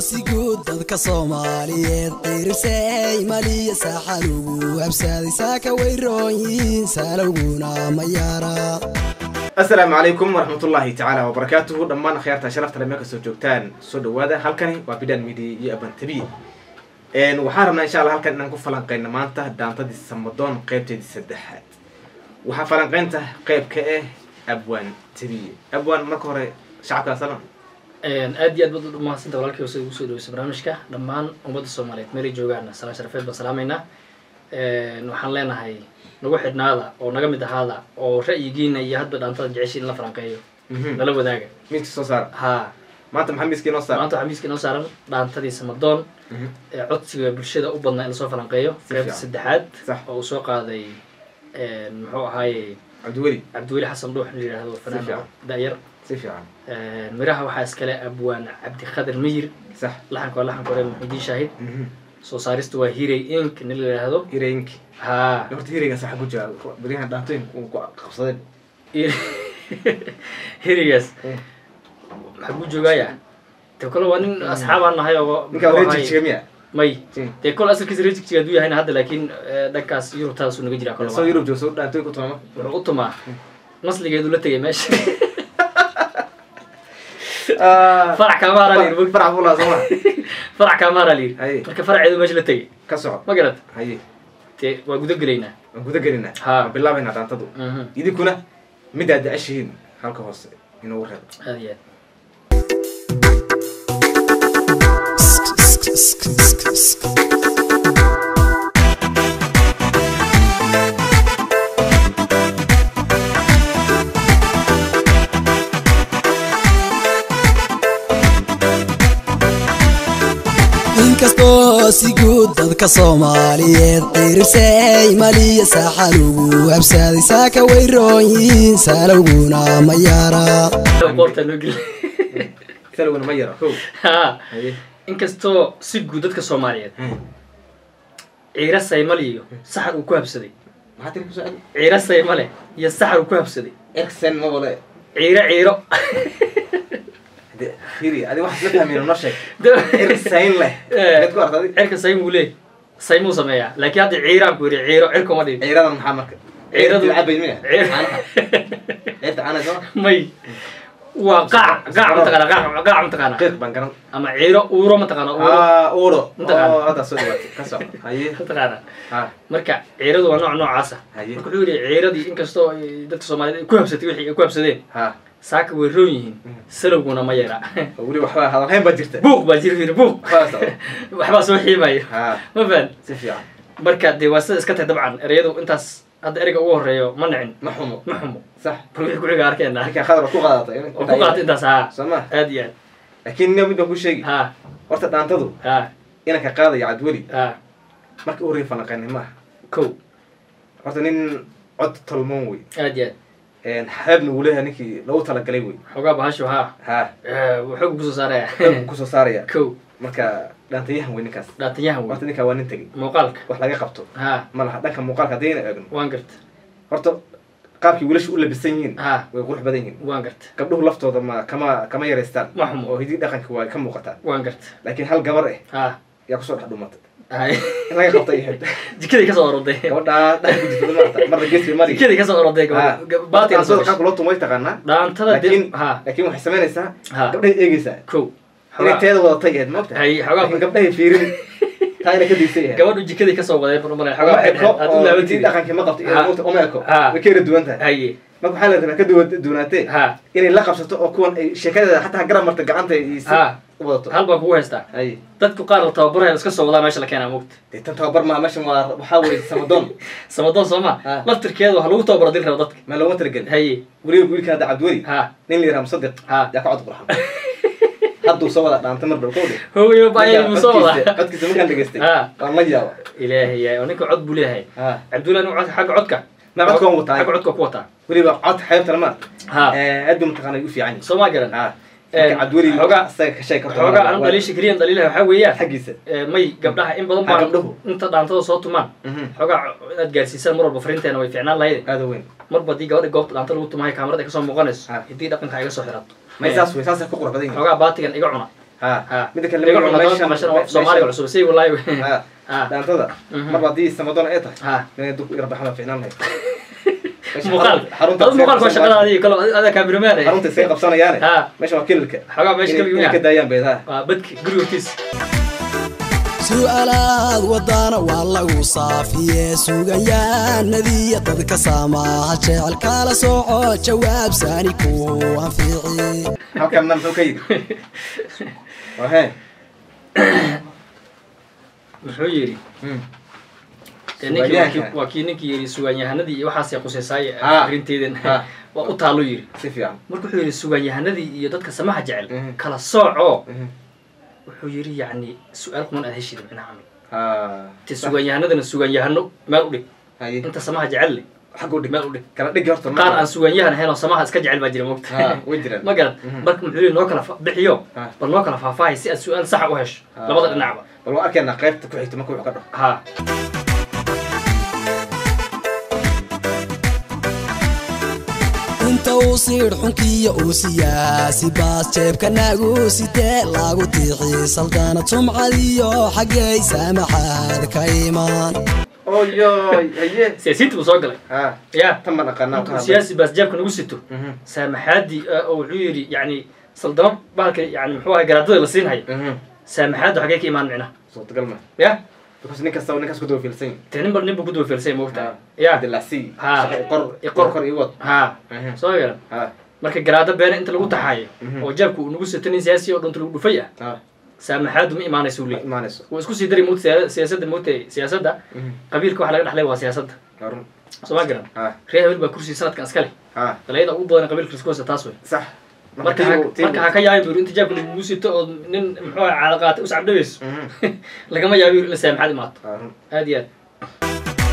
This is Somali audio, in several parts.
si guud dadka soomaaliyeed qirisay maliya saaxan ugu habsaaday saaka way roon yihiin saalowguna ma yaara asalaamu calaykum waraxmatullaahi tacaala wabarakaatuhu dhammaan akhyaarta sharafta le meel kastoo joogtaan soo dhawaada halkani waa bidan media iyo abantabi waxaan rabnaa insha allah halkan inaan ku falanqeyno maanta daantadii samadoon qeybteedii saddexaad waxaa falanqeynta qeyb ka ah abwaan tabiye abwaan marka hore shacabka salam aad iyo aad baad u mahadsanta walaalkii sida ugu soo dhaweysa barnaamijka dhammaan ummadda soomaaliyeed meelay joogaan salaan sharafeed baan salaamaynaa waxaan leenahay nagu xidhnaada oo naga mid ahaada oo ra'yigiina iyo hadba dhaantada jecesha in la falanqeeyo nala wadaaga miiska soo saara ha maanta maxaa miiska inoo saara maanta waxaa miiska inoo saaran dhaantadii samadoon ee codsiga bulshada u badnaa in lasoo falanqeeyo Si qeybta fiican. saddexaad Sax. oo uu soo qaaday muxuu ahaaye cabdiweli cabdiweli xasan dhuux la yidhaahdo fanaan fiican. da'yar si fiican miraha waxaa iskale abwaan cabdikhadir miyir sax laxanka waa laxanka hore muxuudiin shaahid Mhm. soo saarista waa hiray ink nin la yidhaahdo hireenki ha horta hireygan saxa ku jira beryahan dhaantooyin ku ku qabsadeen hirigaas Mm. maxaa kuu joogaya de kole waa nin asxaabaan nahay oo ninkaa muxuu wareejig ahaay- jiga miya may Mm. dee kole asalkiisa rejigjiga hadduu yahayna hadda laakiin eh, dhankaas yurubtaasuu naga jiraa soo kole yurub joog soo dhaantooyin ku tuma wuxuu u tumaa nasligeedu la tegay meesha farac kaamaara la yidhi farac buu lahaa soo ma farac kaamaara la yidhi Haye. marka faraceedu meesha la tegay ka soco ma garad haye dee waa guda gelaynaa waan guda gelinaa Ha. waan bilaabaynaa dhaantadu Mhm. idinkuna midaad jeceshihiin halka hoose inoogu reebo aad iyo aad inkastoo si guud dadka soomaaliyeed qirisay maliya saaxan ugu habsaaday saaka way roon yihiin saalowguna ma yaara qoortaa loo geli salowna ma yaro kow ha haye inkastoo si guud dadka soomaaliyeed ciiro saymale iyo saxar uu ku habsaday maxaa tiri kusoo celi ciiro saymale iyo saxar uu ku habsaday erksen ma wale ciiro ciiro de firi adi wax isla fahmayno noo sheeg De- erksayn leh Eh. mid ku arta adi cirka saym uu leey saymuu sameeyaa laakiin hadda ciiraan ku yidhi ciiro cirka ma dhihin ciiradan maxaa marka Ciiradu- ciiradu cabay miya Ciir- caanaha ciirta caanaha soo may waa qaac qaac mataqaana qaac qaac mataqaana qiiq baan garan ama ciiro uuro mataqaana uuro ah uuro Mataqaana. oo hadda soo dhawaatay ka soco haye mataqaana ha marka ciiradu waa nooc noocaasa Haye. marka wuxuu yidhi ciiradii inkastoo ay dadka soomaaliyeed ay ku habsatay wixii ay ku habsadeen ha saaka way roon yihiin Mm. salowguna ma yara oo weli waxbaa hadalhayn baa jirta buuq baa jiri yiri buuq waxbaa socda waxbaa soo xiimayo ha ma fahan si fiican marka dee waa sida iska tahay dabcan ereyadu intaas hadda ereyga ugu horeeyo ma nicin ma xumo ma xumo sax bal wixii kuxiga arkeena markaa khadar ku qaadatay oo ku qaata intaas haa soo ma aad iyo aad laakiin nin mid baan ku sheegi haa horta dhaantadu haa inanka qaadaya cadweli haa marka u horreyn falanqeynay ma aha kow horta nin cod tolmoon wey aad iyo aad xeebna wuu leeyahay ninkii lagu talagalay wey xoogaa bahasho haa ha xoog kusoo saaraya xoog buu kusoo saaraya kow marka dhaantayahan wey ninkaas dhaatanyahan wey horta ninkaa waa nin tegey muuqaalka wax laga qabto haa ma laha dhanka muuqaalka haddayna eegno waan garta horta qaabkii wiilasha u labisan yihiin haa way qurux badan yihiin waan garta gabdhuhu laftooda ma kama kama yaraystaan Ma xumo. oo hidii dhaqanka waa ka muuqataa waan garta laakiin hal gabar eh haa yaa kusoo dhex dhumatay hay in laga qabtay ahayd jikaday kasoo oroday gabadhaa dhex ku jirta maarata marna geesi mari jikaday kasoo oroday baatin baatiga qaabka loo tumay taqaanaa dhaantada laakiin dib haa laakiin waxay samaynaysaa haa gabdhahay eegaysaa kow inay teeda wadatay ahayd maogta hay laakiin xoogaa gabdhahay fiirin taa inay ka diisay ahayd gabadhu jikaday kasoo waday marmale uma eko aad u oo laaban hidii tiri dhaqankii ma qabto Ha. iyo maogta uma eko Ha. way ka yara duwan tahay haye marka waxaa la rabaa ka duwa duwanaatee haa inay la qabsato oo kuwan ay sheekadeeda xataa garab marta gacanta iyo si haa u wadato hal baan kugu haystaa hay dadku qaar la tababaraya iska soo wadaa meesha la keenaa mogta dee tan tababar maa meeshan waa waxaa weye samadoon samadoon soo ma Ha. laftirkeedu waxa lagu tababaro dil rabo dadka ma looma talagelin haye weliba wiilka hadda cabdiweli haa nin la yiraha musadiq haa yaa ka cod qurxan hadduu soo wada dhaanta mar dhow kowdhe hooyo baayay buu soo wadaa codkiisa markaan dhegaystay Ha. waan la yaaba ilaahay yaay oo ninka cod buu leeyahay ha cabdullahi nin cod xagga codka ma codka waan wataa xagga codka ku wataa weliba cod xeebtana ma haa aad buu mataqaana u fiican yahay soo ma garan ha Eh, marka cabdiweli xoogaa- isaga ka sheeg karto xoogaa aan dhaliisha keliyan dhaliilaha waxaa weeyaan xaggiisa Eh, may gabdhaha in badan Ha, baan gabdhuhu. inta dhaantada soo tumaan Mhm. xoogaa inaad gaarsiisaan mar walba fariinteena way fiicnaan lahayd aada weyn marba haddii gabadha goobta dhaanta lagu tumahay kaamarada ay kasoo muuqanayso Ha. hiddii dhaqanka iga soo xirato may saas wey saasay ku qurux badan yihin xoogaa baatigan iga cuna ha ha midda kale iga lama cuna meeshan- doonta mashan oo meeshan- soomaaliga cusub say wallaahi ha ha dhaantada Mhm. marba haddii samadoon ay tahay ha inay dub irbaxada ficnaan lahayd Meesha muuqaal xarunta adu muuqaalka waa shaqada adiga kalo adaa kaamiramaan xarunta isay qabsanayaane ha meesha waa kililka xogaa meesha Inay- inay ka kabigaa daayaan beedaha waa badki guriga hortiisa su'aalaad wadana waa lagu saafiye suganyaanadiya dadka saamaha jecel kala sooco jawaab saani ku anfici halkanna muxuu ka yidhi wahe muxuu yidhi Hmm. dee ninkii waa kii- Sugaanyahanka. waa kii ninkii yidhi sugaanyahanadii iyo waxaasay quseysaaye Ha. arrinteedan Ha. waa u taallo yidhi si fiican marka wuxuu yidhi sugaanyahanadii iyo dadka samaha jecel Mhm. kala sooco Mhm. wuxuu yidhi yacni su-aal kuman aad heshida micnaha camal ha te sugaanyahanadana sugaanyahano meel u dhig haye inta samaha jecel leh xaguu dhig meel u dhig kala dhigi horta qaar aan sugaanyahan ahayn oo samaha iska jecel baa jira mogta ha way jiraan ma garad Mhm. marka muxuu yidhi noo kala fa- bixiyo Ha. bal noo kala faahfaahay si aad su-aal saxa u hesho Ha. labada dhinacba bal waa arkaynaa qaybta ku xigta marka wuxuu ka dhaho ha inta uu siidh xunkiya uu siyaasi baas jeebka nagu sitee lagu tiixi saldaanad sumcadiyo xaggay saamaxaad ka imaan oyoy haye siyaasiyiinta buu soo galay ha ya tan ma dhaqaanaa intuu siyaasi baas jaabka nagu sito Mhm. saamaxaadii ah, oo wuxuu yidhi yani saldamo bahalka yani muxuu ahay garaadada la siinhayo Mhm. saamaxaaddu xaggee ka imaan micnaha suurtagal ma ya because nin kasta ninkaas ku dabafiilsan yahay dee nin bal nin buu ku duwafiilsay moogta Ha. ya dilacsi Ha. shaqo i qor I qor. qor ii wad ha Mhm. soo garan ha marka garaado beena inta lagu taxaayo Mhm. oo jaabka uu nagu sito nin siyaasi oo dhunta lagu dhufay ah ha saamaxaaddu ma imaanaysa uu ma leeyahy imaanayso wuu isku sii dari moogta siya- siyaasadda moogta siyaasadda Mhm. qabiilka waxa laga dhexlay waa siyaasadda waa run soo ma garan ha reer habel baa kursi sanadkan iska leh ha dalayada ugu badan qabiilka isku haysta taas wey sax marka ha- marka ha ka yaabin buri inta jaabka lagugu sito oo nin muxuu ahay caada qaatay us cabdhabayso Mhm. lagama yaabo in la saamaxaad imaato waa run aad iyo aad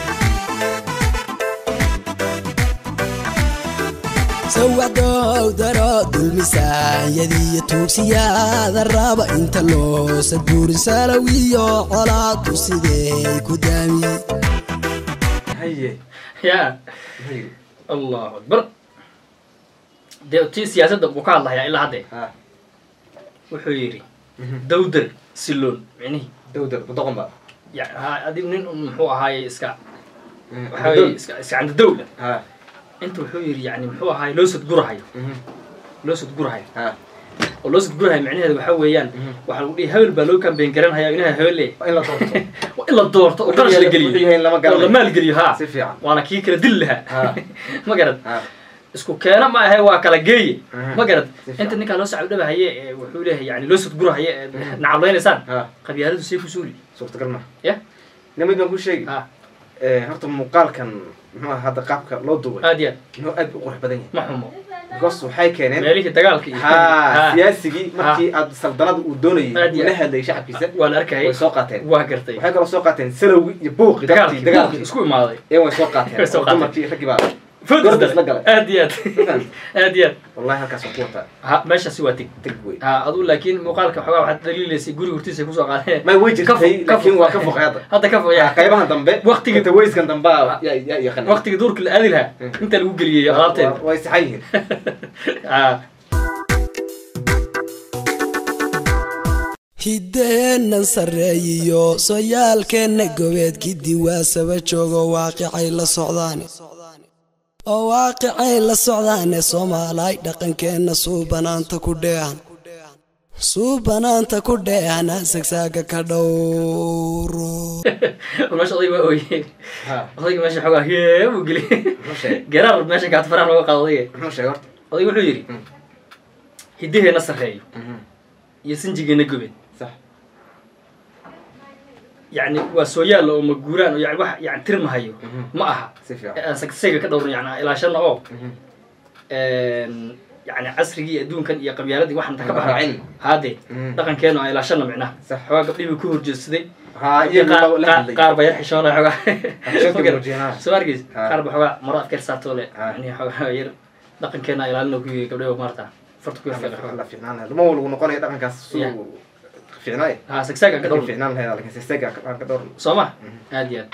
sawacdow daro dulmisaanyadiyo tuugsiyaada raba inta loo sadbuurin salawiyo colaadu sidey ku daami haye ya haye allahu akbar dee tii siyaasadda buu ka hadlahayaa ilaa haddee ha wuxuu yidhi Mhm. dawdar siloon micnihii dawdar doqon ba ya ha adi nin un muxuu ahaaye iska Mhm. waxa weye iska iska candadowla ha inta wuxuu yidhi yani muxuu ahaaye loo sadgurahayo Mhm. loo sadgurahayo ha oo loo sadgurahayo micnaheedu waxa weeyaan Mhm. waxaa lagu dhihi hebel baa loo kambeyn garanhaya inaha hebel le waa in la doorto waa in la doorto oo qarash la Wuxuu geliyo yahay in lama oo la garanayo maalgeliyo ha si fiican waana kii kala dili lahaa Ha. ma garad ha isku keena ma ahe waa kala geeye Mhm. ma garad Si fiican. inta ninkaa loo sacabdhabahaye ee wuxuu leeyahay yani loo sadgurahaye ee nacablaynaysaan ha qabyaaladu see ku suuli suurtagal ma ya nimid baan ku sheegi ha Eh, horta muuqaalkan muxuu ahaa hadda qaabka loo duubay aad iyo aad inuu aad u qurux badan yahay ma xumo because waxay keeneen meelihii dagaalka iyo ha siyaasigii markii aad saldanada uu doonayay Aad iyo uu la aad. hadlayay shacabkiisa waa la arkayay way soo qaateen waa gartay waxay kaloo soo qaateen salowgii iyo buuqii dagaalkii dadkii dagaalkii dagaalkii isku imaaday ee way soo qaateen Way soo oo qaateen. dumarkii raggii baa Food Gorda isdale. isla galay. aad iyo aad Faham? aad iyo aad wallahi halkaas waa ku wataa ha meeshaasi waa tig teg wey ha aduu laakiin muuqaalka xogaa waxaad daliilaysay guriga hortiisa kusoo qaadeen may way Ka fog- jirtay ka laakiin fog. waa ka foqay hadda hadda ka Ah, foya qaybahan dambe Waqtigii- tawayskan dambe yaa yaa yaqaan waqtigii duurka la aadi lahaa Mm. inta lagu geliyey alaabteeda way saxan yihiin ha hiddeennan sarreeyiyo soyaalkeenna gobeedkii diwaasaba joogo waaqicay la socdaane oo waaqicay la socdaane soomaalay dhaqankeenna suubanaanta ku dheehan suubanaanta ku dheehan sagsaaga ka dhowro meesha odayga waa ooye ha odayga meesha xogaa hee buu geliyey muxuu sheegay garaar meesha kaata faraha looga qaado odayga muxuu sheegay horta odayga wuxuu yidhi Mm. hiddaheenna sarreeyo Mhm. iyo sinjigeenna gobeed sax yacni waa sooyaal oo maguuraan oo yani wax yani tirmahayo Mhm. ma aha si fiican aan sagsayga ka dhowrno yani ilaashana oo Mhm. yani casrigii adduunkan iyo qabyaaladii waxaan ta ka Aan baxay raacin. haadee Mhm. dhaqankeenu aan ilaashana micnaha Sax. xogaa gabdhihii buu ku horjeedsaday ha iyo qaar- la qaar- hadlay qaar ba yar xishoonay xogaa Xishoodka Ma garan. muujinaa. soo argeys Ha. qaar ba xogaa maro afkeer saartoo le Ha. yani xogaa yar dhaqankeena ilaalina ku yiri gabdhaha maarta farta ku yar fiiqa xogaa la fiicnaan lahayd ma walgu noqonaya dhaqankaas Yeah. suu fiicnaay ha sagsaaga ka dhaqan dhowr fiicnaan lahayd laakiin sesega aan ka dhowr soo ma aad iyo aad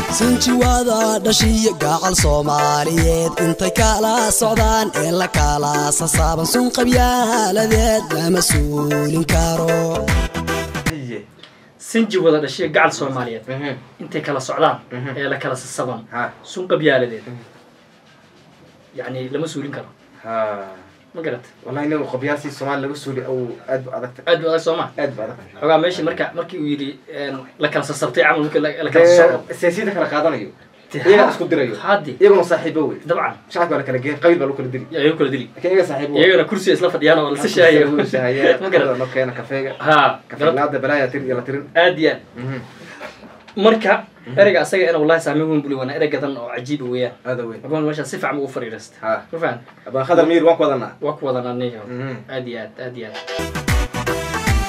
sinjiwada dhashiyo gacal soomaaliyeed intay kala socdaan ee la kala sasaaban sun qabyaaladeed lama suulin karo haye sinji wada dhashiya gacal soomaaliyeed Mhm. intay kala socdaan Mhm. ee la kala sasaban ha sun qabyaaladeed Mhm. yacni lama suulin karo ha ma garat wallahi inagu qabyaasii soomaali laga suuli au aad bu adagta aad bu adag soo ma aad bu adag xogaa meeshii marka markii uu yidhi een, la kala sasabtay camal markii la la kala sasabo siyaasiyada kala qaadanayo Dee, iyagaa ha- isku dirayo haddi iyaguna saaxiibo wey dabcan shacabka waa la kala geen qabiil baa lagu kala dili ayuu kala dili laakiin iyaga saaxiibo wey. iyagana kursiga isla fadhiyaan oo lasa shaayo shahaya ma garat no keena kafeega ha garad kafeeglaada balaaya tir iyo la tirin aad iyo aad Mhm. marka ereyga asaga ina wallahi saameyn weyn buli waana erey gadan oo cajiiba weeyaan aada weyn abaan meesha si fiican ugu fariirasta ha ma fahan abaan khadar miir waan ku wadanaa waa ku wadan aniga Mhm. aad iyo aad aad iyo aad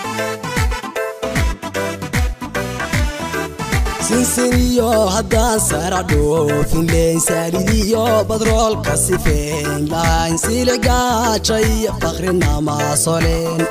sinsiniyo haddaan sara dhoofin leyn saalidiyo badroolka sifeyn lahayn siligaaja iyo fakrinama soleen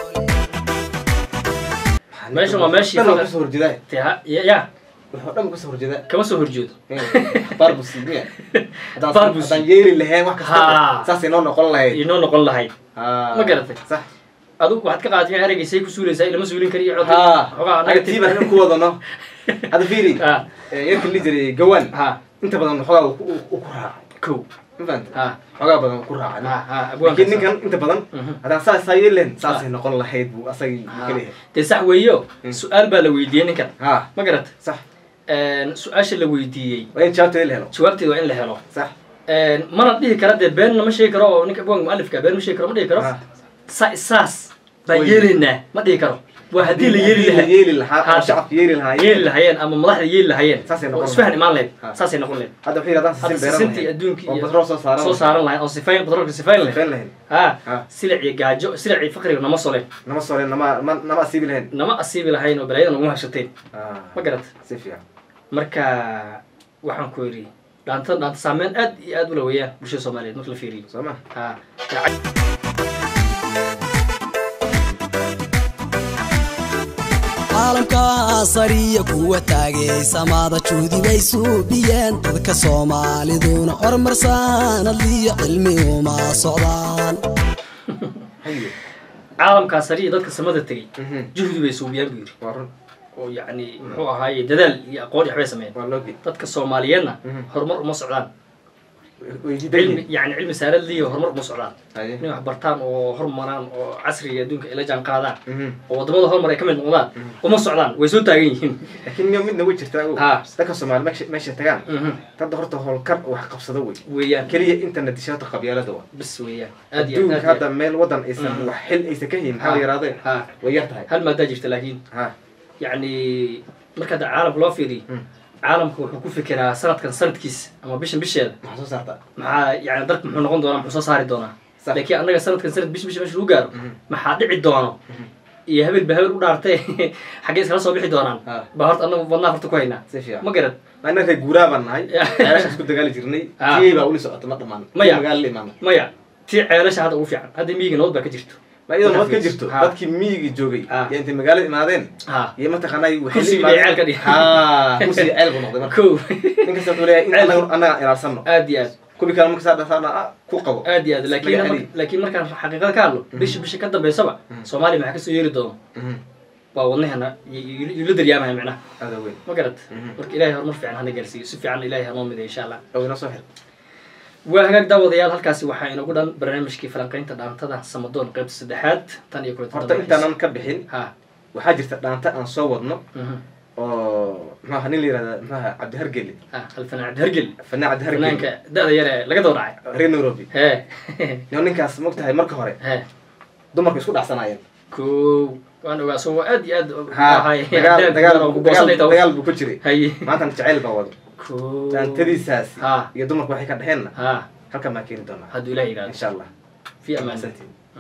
Meeshan waa meeshii dhan waa faqar- kasoo horjeedaa Tee, ha- ya ya wuxuu dhan kasoo horjeedaa kama soo horjeedo barbus miya haddaan Barbus. haddaan yeeli lahayn wax Ha. kasta saasay noo noqon lahayd inoo noqon lahayd Ha. Ma garatay? sax adigu waxaad ka qaadatay ereygaysay ku suulaysaa ilama suulin kari iyo cod ha xogaa anaga tii baan ku wadano hadda fiiri ha yarkii li jiray gawaan ha inta badan xogaa uu ku- uu ku raacay kow ma fahanta ha xogaa badan uu ku raacay ha ha abwaanka laakiin ninkan inta badan Mhm. haddaan saas saa yeeli lahayn saasay noqon lahayd buu asagii uu ka leeyahay dee sax weeyo Mm. su-aal baa la weydiiyey ninkan ha ma garata sax su-aasha la weydiiyey waa in jawaabteeda la helo jawaabteeda waa in la helo sax mana dhihi kara dee beenna ma sheegi karo oo ninka abwaanka mualifka been ma sheegi karo ma dhihi karo Ha. sa saas baan Way. yeelaynaa ma dhihi karo waa haddii la yeeli Haddii la lahaa yeeli lahaa Ha. oo shacabka yeeli lahaa yeeli lahaayeen ama madaxda yeeli lahaayeen Saasay oo noqon isfahan lahayd. imaan lahayd Ha. saasay noqon lahayd hadda waxay yidhahdaan hadda sisin beeran sisintii lahayd adduunka oo iyo batrool soo saaran soo saaran lahayd oo sifayn batroolka sifayn lahayd sifayn lahayd ha Ha. silic iyo gaajo silic iyo faqriga nama soleen nama soo leen nama ma- nama asiibi lahayn nama asiibi lahayn oo balaayada naguma hashateen Ah, ma garata si fiican marka waxaan ku yidhi dhaanta dhaanta saameyn aad iyo aad ula weeyaan bulshada soomaaliyeed marka la fiiriyo soo ma ha caalamka sariya kuwa taagay samada juhdi bay suubiyeen dadka soomaaliduna horumarsanadliyo cilmi uma socdaan haye caalamkaa sariya dadka samada tegey Mhm. juhdi bay suubiyaan buu yidhi waa run oo yacni muxuu ahaaye dadaal iyo aqoon iyo waxbay sameeyeen waa loogi dadka soomaaliyeedna Mhm. horumar uma socdaan way diidan cilmi yihiin yani cilmi saaradliyo horumar uma socdaan haye inay wax bartaan oo horumaraan oo casriga adduunka ay la jaan qaadaan Mhm. oo waddamada horumar ay ka mid noqdaan uma socdaan way soo taagan yihiin laakiin miyo midna way jirtaa ogow. Ha. dadka soomaali meesha meesha tagaan Mhm. dadda horta howlkar oo wax qabsado wey weeyaan keliya internet dishaata qabyaalada wa bis weeyaan aad iyo adduunka aad iyo hadda meel wadan aysan Mhm. wax xil aysan ka hayin Ha. maxaa la yaraadeen ha way yar tahay hal maadaa jirta laakiin ha yacni marka hadda caalamka loo fiiriyo Mm. caalamka wuxuu ku fikiraa sanadkan sanadkiisa ama bishan bisheeda maxaa soo saartaa maxaa yani dalka muxuu noqon doonaa muxuu soo saari doonaa Sax. laakiin annaga sanadkan sanad bish bisha meesha lagu gaaro Mhm. maxaa dhici doono iyo habeel ba habeel u dhaartay xaggee iskala soo bixi doonaan Ha. baa horta annaga wadnaa horta ku haynaa si fiican ma garad anna reer guuraa baan nahay Ya. ceelashaas ku dagaali jirnay Ha. tiyay baa weli socota ma dhamaan Maya. magaalo la imaana maya tii ceelasha hadda ugu fiican hadda miyiga nabad baa ka jirto ma iyadoo Markaa nabad ka fiiriso. jirto Ha. dadkii miyiga joogay Ha. iyo intay magaalada imaadeen ha iyo mataqaanaa waxay la Kursigii bay imaadeen- ceel ka dhigeen. Ha, kursigii ceel buu noqday marka kow ninkasta wuxuu leeyahay in Ceel. anaga anaga ilaalsano aad iyo aad kubi kale marka saa dhasaana ah ku qabo aad iyo aad laakiin Laga mar- celi. laakiin markaan xaqiiqada ka hadlo bisha bisha ka dambeysaba soomaaliya maxaa kasoo yeeri doono Mhm. waa wadnaheena yula daryaamaya micnaha aada weyn ma garad Mhm. marka ilahay horumar fiican hana gaarsiiyo si fiican ilahay hanoo miday insha allah oo inoo soo xir waa hagaag daawadayaal halkaasi waxaa inagu dhan barnaamijkii falanqaynta dhaantada samadoon qaybta saddexaad tan iyo kulanti horta intaanan ka bixin ha waxaa jirta dhaanta aan soo wadno mhm. oo maxaa nin la yihahda maxaa cabdi hargeli ha alfanaan cabdihargel fanaan cabdi hargeli fanaanka da-da yar ee laga daba dhacay reer nairobi he yo ninkaas mogtahay marka hore he dumarku isku dhacsanaayeen kow waan ogaa soo aad iyo aad ha ahay dagaal dagaal oo buu- kugosanay dagaal taw dagaal buu ku jiray haye maantana jacayl baa wado kow dhaantadiisaasi ha iyo dumarku waxay ka dheheenna ha halkan baan keeni doonaa hadduu ilaah yidhahdo insha allah fi amaan Mahadsantiin.